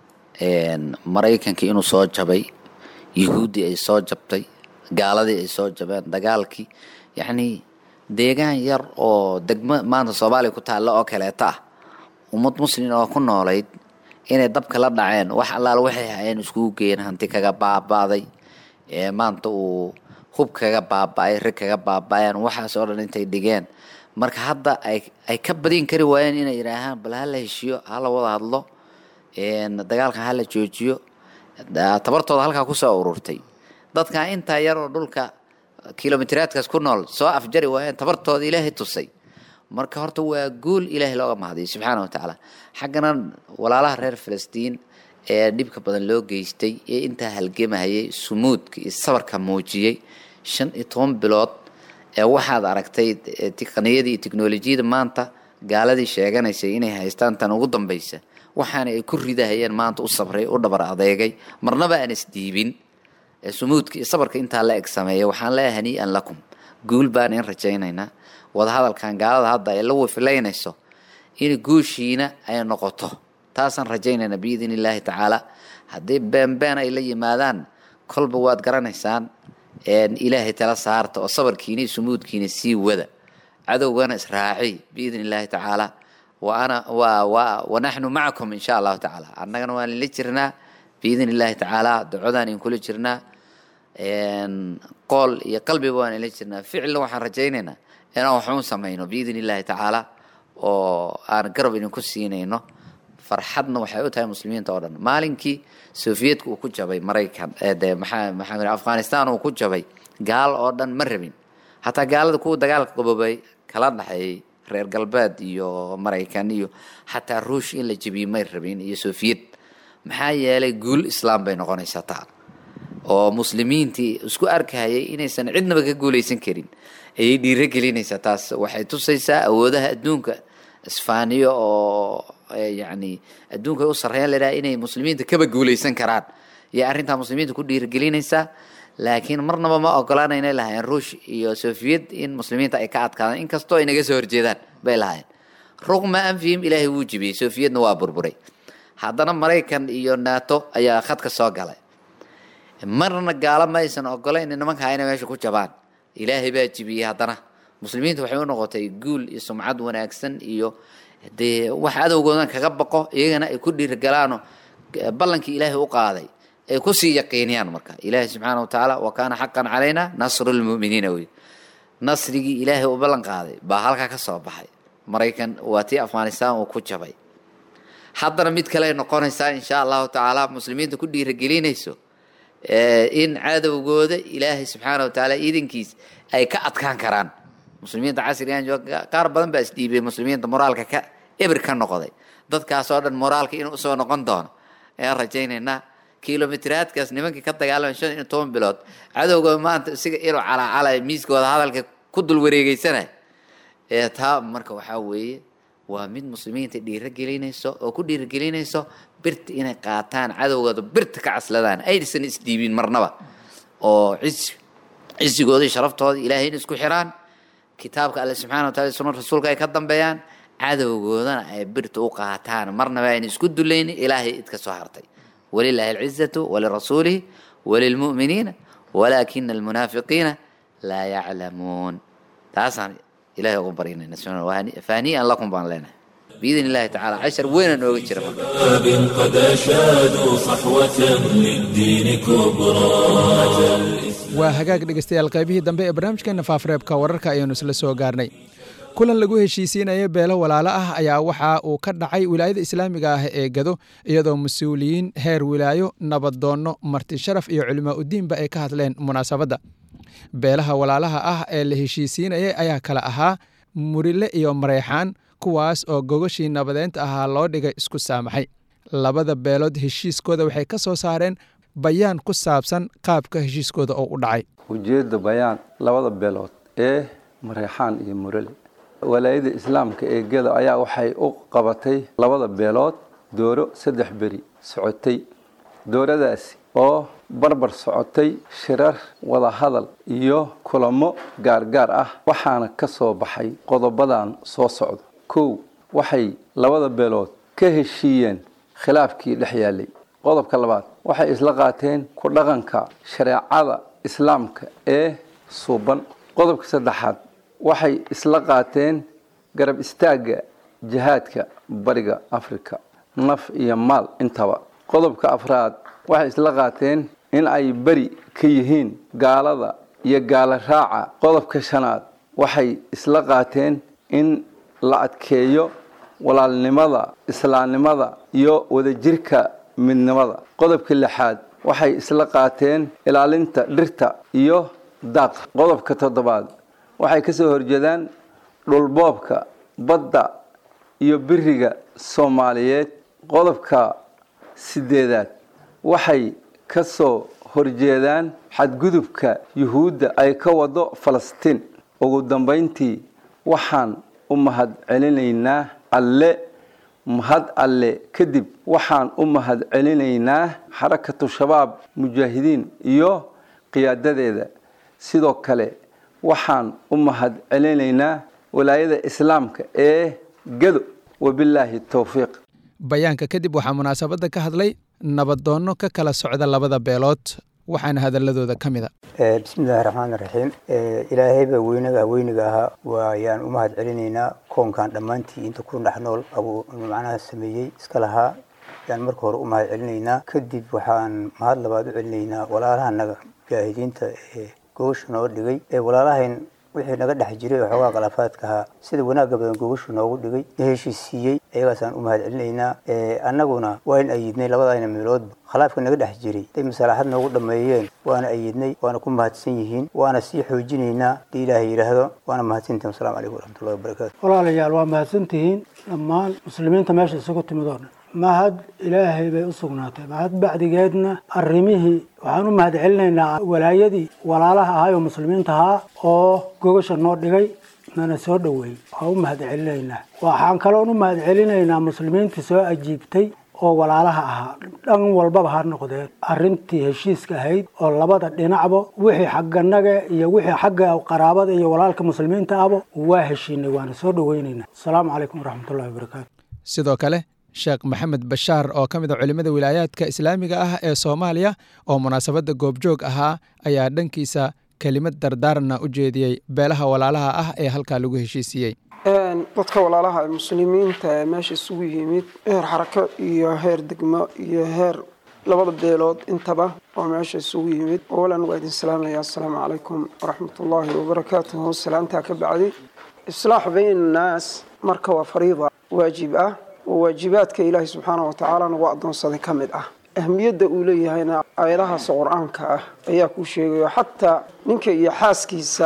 maraykankii inuu soo jabay yuhuuddii ay soo jabtay gaaladii ay soo jabeen dagaalkii yacnii deegaan yar oo degmo maanta soomaaliya ku taalla oo kaleeta ah ummad muslin oo ku noolayd inay dabka la dhaceen wax allaal waxay hayeen iskugu geeyeen hanti kaga baaba'day ee maanta uu hub kaga baaba'ay rig kaga baaba'een waxaas oo dhan intay dhigeen marka hadda ay ay ka badin kari waayeen inay yidhaahaan bal hala heshiyo hala wada hadlo dagaalkan hala joojiyo tabartooda halkaa kusoo ururtay dadka intaa yar oo dhulka kilomitiraadkaas ku nool soo afjari waayeen tabartooda ilaahay tusay marka horta waa guul ilaahay looga mahadiyo subxaana wa tacaala xaggana walaalaha reer falastiin ee dhibka badan loo geystay ee intaa halgemahayay sumuudka iyo sabarka muujiyey shan iyo toban bilood ee waxaad aragtay tiqniyadii iyo teknolojiyada maanta gaaladii sheeganaysay inay haystaan tan ugu dambaysa waxaana ay ku ridahayeen maanta u sabray u dhabar adeegay marnaba aan isdiibin sumuudka iyo sabarka intaa la eg sameeya waxaan leeyahay hanii'an lakum guul baan in rajaynaynaa wadahadalkan gaalada hadda ay la wifilaynayso in guushiina ay noqoto taasaan rajaynaynaa biidn illaahi tacaala haddii beenbeen ay la yimaadaan kolba waad garanaysaan ilaahay tala saarta oo sabarkiina iyo sumuudkiina sii wada cadowgana israaci biidn illaahi tacaala wa ana wa wa wanaxnu macakum insha allahu tacaala annagana waan ila jirnaa biidn illaahi tacaala ducodaan in kula jirnaa qool iyo qalbiba waan ila jirnaa ficilna waxaan rajaynaynaa inaan waxuun samayno biidn illaahi tacaala oo aan garab idinku siinayno farxadna waxay u tahay muslimiinta oo dhan maalinkii sofiyeetka uu ku jabay maraykan de maxaa maxaa afghanistan uu ku jabay gaal oo dhan ma rabin hataa gaalada kuwa dagaalka qaboobay kala dhaxeeyey reer galbeed iyo maraykan iyo xataa ruush in la jebiyey may rabin iyo sofiyet maxaa yeelay guul islaam bay noqonaysaa taa oo muslimiintii isku arkayay inaysan cidnaba ka guulaysan karin ayay dhiiro gelinaysaa taas waxay tusaysaa awoodaha adduunka isfaaniyo oo yacni adduunka ay u sarreeyaan ladhaha inay muslimiinta kaba guulaysan karaan iyo arrintaa muslimiinta ku dhiirigelinaysaa laakiin marnaba ma ogolaana inay lahaayeen ruush iyo sofiyet in muslimiinta ay ka adkaadaan inkastoo ay naga soo horjeedaan bay lahaayeen rugma anfihim ilaahay wuu jibiyey soofiyadna waa burburay haddana maraykan iyo nato ayaa khadka soo galay marna gaalo ma aysan ogolayn nimankaa inay meesha ku jabaan ilaahay baa jibiyey haddana muslimiinta waxay u noqotay guul iyo sumcad wanaagsan iyo dee wax adowgoodan kaga baqo iyagana ay ku dhiirgalaano ballankii ilaahay u qaaday ay kusii yaqiiniyaan marka ilaahay subxaana watacaala wa kaana xaqan calayna nasru lmu'miniina wey nasrigii ilaahay u ballan qaaday baa halkaa ka soo baxay maraykan waa tii afghanistan uu ku jabay haddana mid kale ay noqonaysaa insha allahu tacaala muslimiinta ku dhiiragelinayso in cadowgooda ilaahay subxaana watacaala iidankiis ay ka adkaan karaan muslimiinta casrigan jooga qaar badan baa isdhiibay muslimiinta moraalka ka ebir ka noqday dadkaas oo dhan moraalka inuu usoo noqon doono ayaan rajaynaynaa kilomitiraadkaas nimankii ka dagaalamay shan iyo toban bilood cadowga maanta isiga inuu calaacalay miiskooda hadalka ku dul wareegeysanay ee taa marka waxaa weeye waa mid muslimiinta dhiiragelinayso oo ku dhiiragelinayso birta inay qaataan cadowgooda birta ka casladaan aysan isdhiibin marnaba oo cisi cisigooda iyo sharaftooda ilaahay in isku xiraan kitaabka alle subxana wa taala sunna rasuulka ay ka dambeeyaan cadowgoodana ay birta u qaataan marnaba ayna isku dulaynin ilaahay idka soo hartay walilahi alcizatu walirasuulihi walilmu'miniina walaakina almunaafiqiina laa yaclamuun taasaan ilahay ugu baryinayna faaniyan lakum baan leenahay بإذن الله تعالى عشر وين نوجد جرى باب قد أشادوا صحوة للدين كبرى waa hagaag dhegeystayaal qaybihii dambe ee barnaamijkeena faafareebka wararka ayaanu isla soo gaarnay kulan lagu heshiisiinaya beelo walaalo ah ayaa waxa uu ka dhacay wilaayada islaamiga ah ee gado iyadoo mas-uuliyiin heer wilaayo nabadoonno marti sharaf iyo culimaa udiinba ay ka hadleen munaasabadda beelaha walaalaha ah ee la heshiisiinayay ayaa kala ahaa murile iyo mareexaan kuwaas oo gogoshii nabadeynta ahaa loo dhigay isku saamaxay labada beelood heshiiskooda waxay ka soo saareen bayaan ku saabsan qaabka heshiiskooda oo u dhacay ujeedda bayaan labada beelood ee mareexaan iyo murale walaayada islaamka ee geda ayaa waxay u qabatay labada beelood dooro saddex beri socotay dooradaasi oo barbar socotay shirar wadahadal iyo kulamo gaargaar ah waxaana ka soo baxay qodobadan soo socda kow waxay labada beelood ka heshiiyeen khilaafkii dhex yaalay qodobka labaad waxay isla qaateen ku dhaqanka shareecada islaamka ee suuban qodobka saddexaad waxay isla qaateen garab istaagga jihaadka bariga afrika naf iyo maal intaba qodobka afraad waxay isla qaateen in ay beri ka yihiin gaalada iyo gaalo raaca qodobka shanaad waxay isla qaateen in la adkeeyo walaalnimada islaamnimada iyo wadajirka midnimada qodobka lixaad waxay isla qaateen ilaalinta dhirta iyo daaqa qodobka toddobaad waxay ka soo horjeedaan dhulboobka badda iyo biriga soomaaliyeed qodobka sideedaad waxay ka soo horjeedaan xadgudubka yuhuudda ay ka wado falastiin ugu dambayntii waxaan u mahad celinaynaa alle mahad alle kadib waxaan u mahad celinaynaa xarakatu shabaab mujaahidiin iyo qiyaadadeeda sidoo kale waxaan u mahad celinaynaa walaayada islaamka ee gado wabilaahi towfiiq bayaanka kadib waxaa munaasabadda ka hadlay nabadoonno ka kala socda labada beelood waxaana hadaladooda ka mid a bismillahi raxmaan raxiim ilaahayba weynaga weyniga ahaa waayaan u mahad celinaynaa koonkan dhammaantii inta ku dhex nool abuu macnaha sameeyey iska lahaa yaan marka hore u mahad celinaynaa kadib waxaan mahad labaad u celinaynaa walaalahanaga mujaahidiinta ee gogosha noo dhigay ee walaalahayn wixii naga dhex jiray oo xoogaa khilaafaadka ahaa sida wanaagga badan gogoshu noogu dhigay na heshiisiiyey ayagaasaan u mahad celinaynaa annaguna waan ayidnay labadayna meeloodba khilaafka naga dhex jiray day masalaaxad noogu dhammeeyeen waana ayidnay waana ku mahadsan yihiin waana sii xoojinaynaa hadii ilaahay yidhaahdo waana mahadsantihin wasalaamu calaykum waraxmatullahi wabarakaatu walaalayaal waa mahadsantihiin dhammaan muslimiinta meesha isugu timid oo dhan mahad ilaahay bay u sugnaatay mahad bacdigeedna arrimihii waxaan u mahad celinaynaa walaayadii walaalaha ahay oo muslimiinta ahaa oo gogasha noo dhigay nana soo dhoweeyey waan u mahad celinaynaa waxaan kaloon u mahad celinaynaa muslimiintii soo ajiibtay oo walaalaha ahaa dhan walbaba ha noqdeen arrintii heshiiska ahayd oo labada dhinacba wixii xagganaga iyo wixii xagga qaraabada iyo walaalka muslimiinta ahba waa heshiinay waana soo dhoweynaynaa asalaamu calaykum waraxmatullahi wabarakaatu sidoo kale sheekh maxamed bashaar oo ka mid a culimmada wilaayaadka islaamiga ah ee soomaaliya oo munaasabadda goobjoog ahaa ayaa dhankiisa kelimad dardaaranna u jeediyey beelaha walaalaha ah ee halkaa lagu heshiisiiyey dadka walaalaha ee muslimiinta ee meesha isugu yimid heer xarako iyo heer degmo iyo heer labada beelood intaba oo meesha isugu yimid awalan waa idin salaamaya assalaamu calaykum waraxmatullaahi wabarakaatuhu salaantaa ka bacdi islaax bayn annaas marka waa fariida waajib ah oo waajibaadka ilaahay subxaana wa tacaala nagu addoonsaday ka mid ah ahmiyadda uu leeyahayna aayadahaas qur-aanka ah ayaa kuu sheegayo xataa ninka iyo xaaskiisa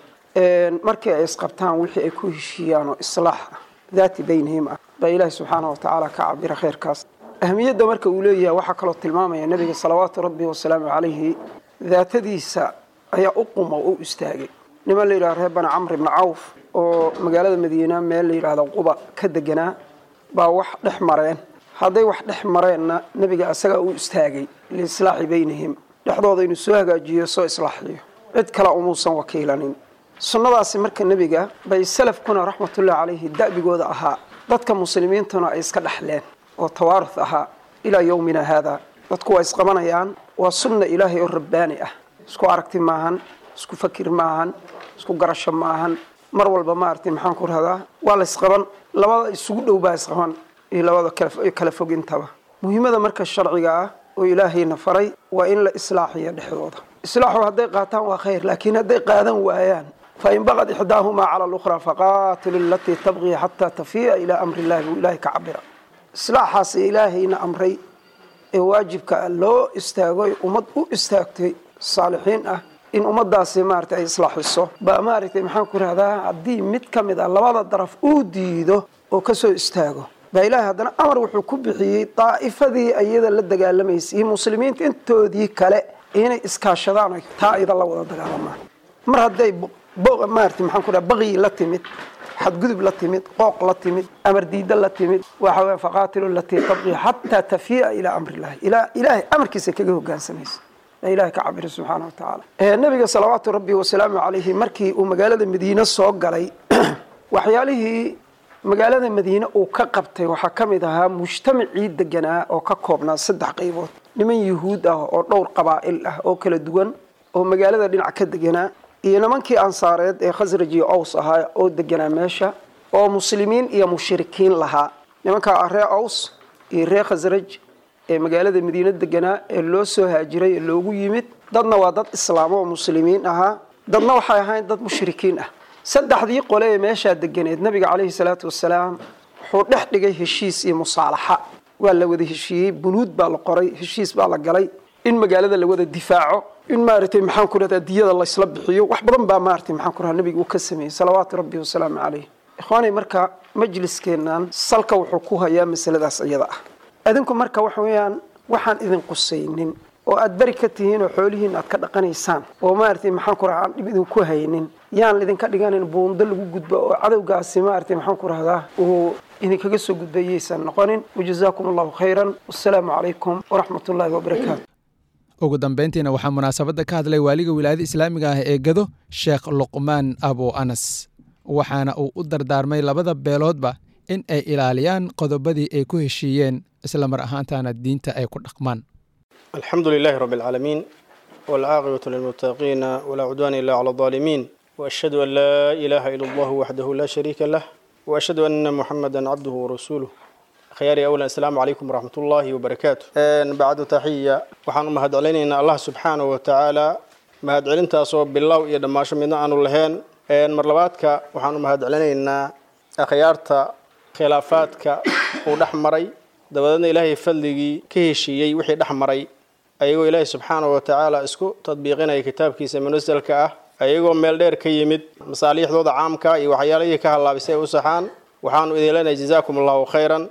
markii ay isqabtaan wixii ay ku heshiiyaan oo islaax ah daati baynihim ah baa ilaahi subxaana wa tacaala ka cabira khayrkaas ahmiyadda marka uu leeyahay waxaa kaloo tilmaamaya nebiga salawaatu rabbi wasalaamu calayhi daatadiisa ayaa u quma oo u istaagay niman la yidhaha reer bani camr ibni cawf oo magaalada madiina meel la yidhaahdo quba ka deganaa baa wax dhex mareen hadday wax dhex mareenna nebiga asagaa u istaagay liislaaxi baynihim dhexdooda inuu soo hagaajiyo soo islaaxiyo cid kale umuusan wakiilanin sunnadaasi marka nebiga bay salafkuna raxmatullahi calayhi da'bigooda ahaa dadka muslimiintuna ay iska dhexleen oo tawaaruf ahaa ilaa yowmina haada dadku waa isqabanayaan waa sunna ilaahay oo rabbaani ah isku aragti maahan isku fakir maahan isku garasho maahan mar walba maaragtay maxaan ku rahdaa waa la isqaban labada isugu dhow baa isqaban iyo labada kala fogintaba muhiimada marka sharciga ah oo ilaahayna faray waa in la islaaxiyo dhexdooda islaaxu hadday qaataan waa khayr laakiin hadday qaadan waayaan fain baqad ixdaahumaa cala alukhraa faqaatilu alatii tabqii xataa tafii'a ilaa amri illahi buu ilaahay ka cabira islaaxaas ilaahayna amray ee waajibka loo istaagoy ummad u istaagtay saalixiin ah in ummadaasi maarata ay islaaxiso baa maaragtay maxaan ku rahdaa haddii mid ka mid a labada daraf uu diido oo kasoo istaago baa ilaahay haddana amar wuxuu ku bixiyey daa'ifadii iyada la dagaalamaysay iyo muslimiinta intoodii kale inay iskaashadaan oy taa iyada la wada dagaalamaan mar hadday maarata maxaan ku raha baqyi la timid xadgudub la timid qooq la timid amar diida la timid waxa weya faqaatilu latii tabqii xataa tafii'a ilaa amri illahi ilaa ilaahay amarkiisa kaga hogaansamaysa ilahay ka cabira subxaana wa tacaala nabiga salawaatu rabbi wasalaamu calayhi markii uu magaalada madiine soo galay waxyaalihii magaalada madiine uu ka qabtay waxaa ka mid ahaa mujtamacii deganaa oo ka koobnaa saddex qaybood niman yuhuud ah oo dhowr qabaa'il ah oo kala duwan oo magaalada dhinac ka deganaa iyo nimankii ansaareed ee khasraj iyo ows ahaa oo deganaa meesha oo muslimiin iyo mushrikiin lahaa nimankaa ree ows iyo ree khasraj ee magaalada madiine deganaa ee loo soo haajiray ee loogu yimid dadna waa dad islaamo oo muslimiin ahaa dadna waxay ahayn dad mushrikiin ah saddexdii qole ee meeshaa deganeed nabiga caleyhi salaatu wasalaam wuxuu dhex dhigay heshiis iyo musaalaxa waa la wada heshiiyey bunuud baa la qoray heshiis baa la galay in magaalada la wada difaaco in maaragtay maxaan ku rahdaa diyada laysla bixiyo wax badan baa maaragtay maxaan ku rahaa nabiga uu ka sameeyey salawaatu rabbi wasalaamu caleyh ikhwaanay marka majliskeennan salka wuxuu ku hayaa masaladaas iyada ah adinku marka waxa weeyaan waxaan idin qusaynin oo aad beri ka tihiin oo xoolihiin aad ka dhaqanaysaan oo maaragtay maxaan ku rahaa aan dhib idinku haynin yaan lidinka dhiganin buundo lagu gudbo oo cadowgaasi maaragtay maxaan ku rahdaa uu idinkaga soo gudbayaysan noqonin wajazaakum allahu khayran wassalaamu calaykum waraxmat ullaahi wabarakaatu ugu dambayntiina waxaa munaasabadda ka hadlay waaliga wilaayada islaamiga ah ee gado sheekh luqmaan abu anas waxaana uu u dardaarmay labada beeloodba in ay ilaaliyaan qodobadii ay ku heshiiyeen isla mar ahaantaana diinta ay ku dhaqmaan الحمد لله رب العالمين والعاقبة للمتقين ولا عدوان إلا على الظالمين وأشهد أن لا إله إلا الله وحده لا شريك له وأشهد أن محمدا عبده ورسوله خياري أولا السلام عليكم ورحمة الله وبركاته أن بعد تحية وحن مهد علينا الله سبحانه وتعالى مهد علينا صوب بالله يا دماش من أن اللهين أن مرلباتك وحن مهد علينا أخيارتا خلافاتك ودحمري dabadeedna ilaahay fadligii ka heshiiyey wixii dhex maray ayagoo ilaahay subxaana wa tacaala isku tadbiiqinaya kitaabkiisa munasalka ah ayagoo meel dheer ka yimid masaaliixdooda caamka iyo waxyaalihii ka hallaabisay u saxaan waxaanu idin leenahay jazaakum allahu khayran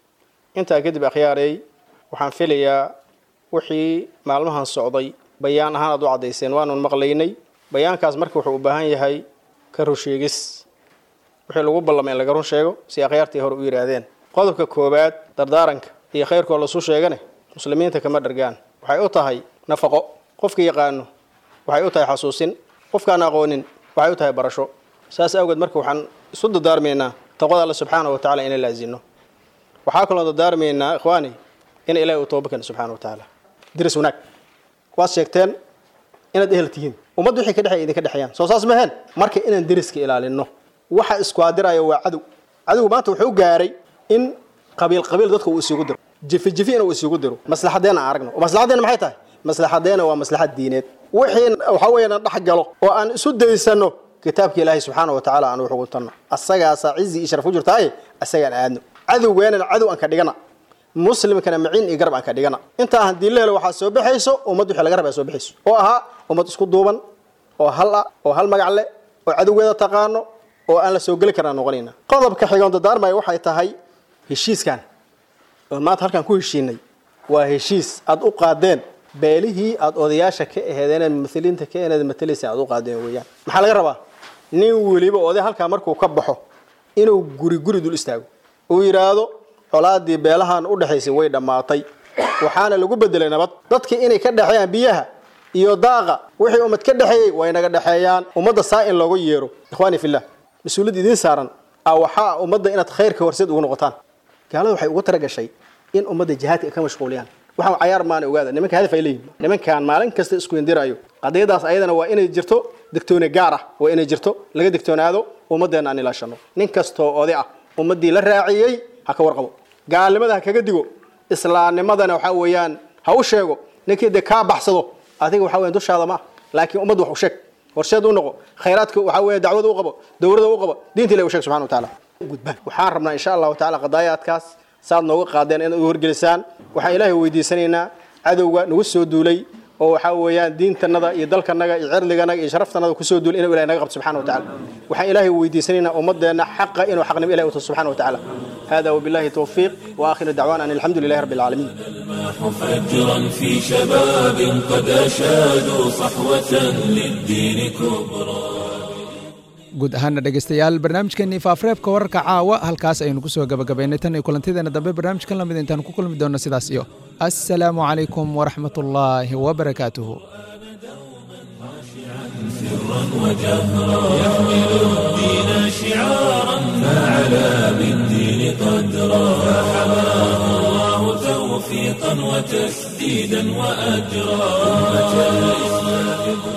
intaa kadib akhyaareey waxaan filayaa wixii maalmahan socday bayaan ahaan aad u caddayseen waanun maqlaynay bayaankaas marka wuxuu u baahan yahay ka rusheegis wixii lagu ballamay in laga run sheego si akhyaartii hore u yidhaahdeen qodobka koowaad dardaaranka iyo khayrkoo lasu sheegane muslimiinta kama dhargaan waxay u tahay nafaqo qofka yaqaano waxay u tahay xasuusin qofkaan aqoonin waxay u tahay barasho saas awgeed marka waxaan isu dadaarmaynaa taqwada alla subxaana wa tacala inay laazino waxaa kaloo dadaarmaynaa ikhwaani in ilaahi uu tooba keeno subxana wa tacaala diris wanaag waad sheegteen inaad ehel tihiin ummadda wixii ka dhexeya idinka dhexeeyaan soo saas maheen marka inaan deriska ilaalino waxa iskuadiraya waa cadow cadowgu maanta wuxuu gaaray in qabiil qabiil dadka uu isugu diro jifi jifi inuu isugu diro maslaxadeena aan aragno maslaxadeena maxay tahay maslaxadeena waa maslaxad diineed wixii waxa weeyaan aan dhex galo oo aan isu daysano kitaabka ilaahay subxaana wa tacaala aan wuxugu tanno asagaasaa cizi iyo sharaf ku jirtaaye asagaan aadno cadowgeenana cadow aan ka dhigana muslimkana maciin iyo garab aan ka dhigana intaa haddii la helo waxaa soo baxayso ummad wixii laga rabaa soo baxayso oo ahaa ummad isku duuban oo hal ah oo hal magac leh oo cadowgeeda taqaano oo aan la soo geli karnaa noqonayna qodobka xigoon dadaarmaya waxay tahay heshiiskan oo maanta halkaan ku heshiinay waa heshiis aad u qaadeen beelihii aad odayaasha ka aheedeen mumaliinta ka aheed matalaysa aad u qaadeen weeyaan maxaa laga rabaa nin weliba oday halkaa markuu ka baxo inuu guri guri dul istaago uu yidhaahdo colaadii beelahan u dhexaysay way dhammaatay waxaana lagu bedelay nabad dadkii inay ka dhexeeyaan biyaha iyo daaqa wixii ummad ka dhexeeyey way naga dhexeeyaan ummadda saa in loogu yeero ikhwaani fillah mas-uuliyad idiin saaran a waxaa ummadda inaad khayrka horseed ugu noqotaan gaalada waxay ugu talagashay in ummadda jihaadka ay ka mashquuliyaan waxaan cayaar maana ogaada nimanka hadaf ay leeyihin nimankan maalin kasta isku indirayo qadiyadaas ayadana waa inay jirto digtooni gaar ah waa inay jirto laga digtoonaado ummaddeena aan ilaashano nin kastoo oday ah ummaddii la raaciyey ha ka warqabo gaalnimada ha kaga digo islaamnimadana waxaa weeyaan ha u sheego ninkii dee kaa baxsado adiga waxaa weyan dushaada ma ah laakiin ummadda wax u sheeg horseed u noqo khayraadka waxaa weeye dacwada u qabo dowladda u qabo diinta ilahi u sheeg subxana wa tacaala gudbaan waxaan rabnaa insha allahu tacaala qadaayaadkaas saad nooga qaadeen inaad u horgelisaan waxaan ilaahay weydiisanaynaa cadowga nagu soo duulay oo waxaa weeyaan diintanada iyo dalkanaga iyo cirdiganaga iyo sharaftanada kusoo duulay inuu ilahay naga qabto subxana wa tacaala waxaan ilaahay weydiisanaynaa ummaddeena xaqa inuu xaqnimo ilahi uto subxana wa tacaala هذا وبالله توفيق وآخر دعوانا أن الحمد لله رب العالمين فجرا في شباب قد أشادوا صحوة للدين كبرى guud ahaana dhegeystayaal barnaamijkeenii faafareebka wararka caawa halkaas ayaynu kusoo gabagabaynay tan iyo kulantideena dambe barnaamijkan lamid intaanu ku kulmi doonno sidaas iyo assalaamu calaykum waraxmat ullaahi wabarakaatuhu سرا وجهرا يحمل الدين شعارا فعلى بالدين قدرا فحماه الله توفيقا وتسديدا وأجرا أمة الإسلام